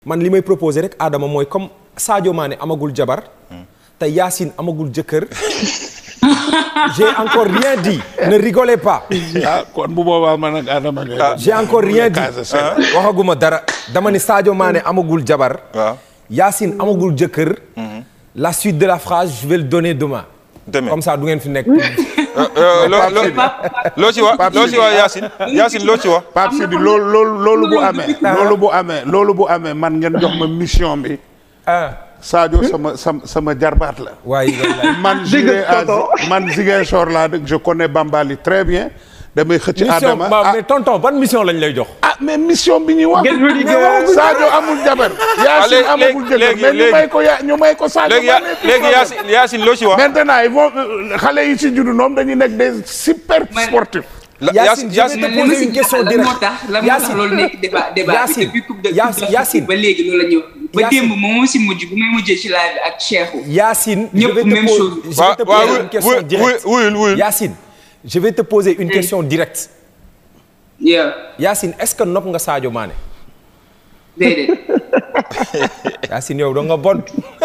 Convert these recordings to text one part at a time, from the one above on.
man li may proposer rek Adama mooy comme Sadio Mané amagul jabar te Yacine amagul jëkkër j'ai encore rien dit ne rigolez pas ah kon bu boobaa man ak Adama ngay j'ai encore rien dit Casa Sène. waxaguma dara dama ni Sadio Mané amagul jabar waaw Yacine amagul jëkkër la suite de la phrase je vais le donner demain Demain. comme ça du ngeen fi nekk Euh, loo loo loo ci wax loo ci wax Yacine Yacine loo ci wax. Pape Sidi loolu loolu loolu bu amee loolu bu amee loolu bu amee man ngeen jox ma mission bi ah Sadio sama sama sama jarbaat la waaye wallaay man jugee à man Ziguinchor laa dëkk je connais Bambali très bien damay xëcc mission Adama ba ah, mais tonton ban mission lañ lay jox ah mais mission bi ñuy wax Ngeen di mais waxagul Sadio amul jabar Yacine léegi- amagul jëkkër léegi- mais ñu léegi- may ko ya ñu may ko Sadio léegi ya Mané. léegi Yacine Yacine loo ci wax. maintenant ils vont euh, xale yi ci juddu noonu dañuy nekk des super Mais- sportifs La- Yacine, Yacine je vais Yacine te man li ma poser si une question jaaxal lan moo directe. tax lan moo tax Yacine. loolu nekk débat débat bi Yacine. depuis coupe de Yacine, coupe d'Afrique Yacine. ba léegi loolu la ñu ba Yacine. démb moom moo si mujj bu may mujjee ci live bi ak Cheikhou Yacine je Ñëpp vais te même poser- chose. je vais waaw te waaw poser une question wuy wuy directe wuyul wuyul. Yacine je vais te poser une question directe yeah Yacine est-ce que nopp nga Sadio Mané déedéet Yacine yow da nga bon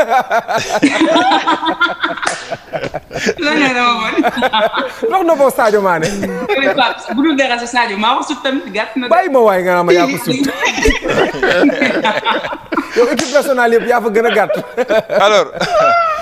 la ne dama bon nopp na boo Sadio Mané mais Pape bu dul dara sa Sadio maa wax sut tamit gàtt na de. bàyyi ma waay nga naa ma yaa ko sut yow équipe nationale yëpp yaa fa gën a gàtt alors